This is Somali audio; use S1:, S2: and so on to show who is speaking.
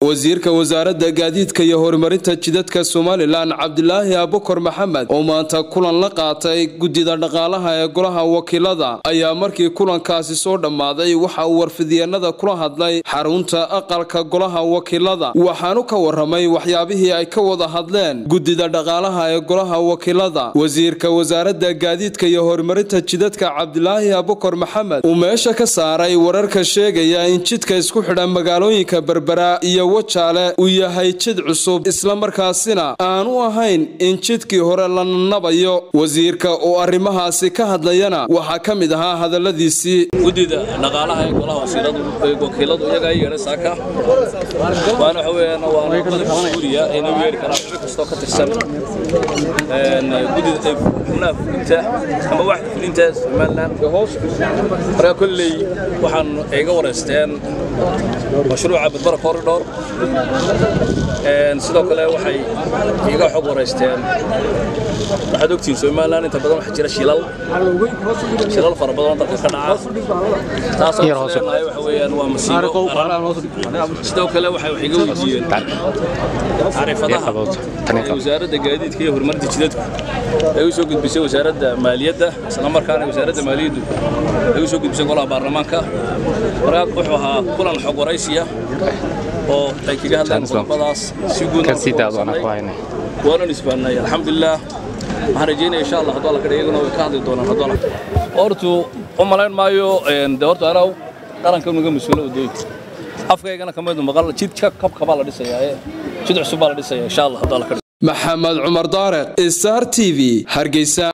S1: wasiirka wasaaradda gaadiidka iyo horumarinta jidadka somalilan cabdilaahi abukar maxamed oo maanta kulan la qaatay guddida dhaqaalaha ee golaha wakiilada ayaa markii kulankaasi soo dhammaaday waxa uu warfidyeennada kula hadlay xarunta aqalka golaha wakiilada waxaanu ka waramay waxyaabihii ay ka wada hadleen guddida dhaqaalaha ee golaha wakiilada wasiirka wasaaradda gaadiidka iyo horumarinta jidadka cabdilaahi abukar maxamed uu meesha ka saaray wararka sheegaya in jidka isku xidha magaalooyinka berbera iyo wajaale uu yahay jid cusub islamarkaasina aanu ahayn in jidkii hore la nabayo wasiirka oo arrimahaasi ka hadlayana waxaa ka mid ahaa hadalladiisii
S2: guddida dhaqaalaha ee golaha wakiiladu iyagaa yeedhay saaka waana waxa weeyaan waa qodobka suuriya ayna u yeedhi karaan xubin kastoo ka tirsan guddida xubnaha fulinta ama waxda fulinta somalilan markaa kolley waxaan iga wareysteen mashruuca badbara corridor sidoo kale waxay iga xog wareysteen waxaad ogtihiin somalilan inta badan waxaa jira shilal shilal fara badan oo dalka ka dhaca taasoo leenahay waxa weeyaan waa masiibo sidoo kale waxay wax iga weydiiyeen taariifadaha ee wasaaradda gaadiidka iyo horumarinta jidadku ay u soo gudbisay wasaaradda maaliyadda isla markaana wasaaradda maaliyaddu ay u soo gudbisay golaha baarlamaanka markaa wuxuu ahaa kulan xog waraysiya oo ay kaga hadlaan qodobadaas si guud waanan isbaanay alxamdulilah waxaan rajeynaya insha allah hadduu alla ka iyaguna way ka hadli doonaan hadduu alla hortu u malayn maayo de horta anaa qaranka unaga mas-uula wadooyinka afkaygana kamid maqal jid kabka baa la dhisayaa ee jid cusub baa la dhisayaa insha allah hadduu alla ka
S1: maxamed cumar daareq star t v hargeysa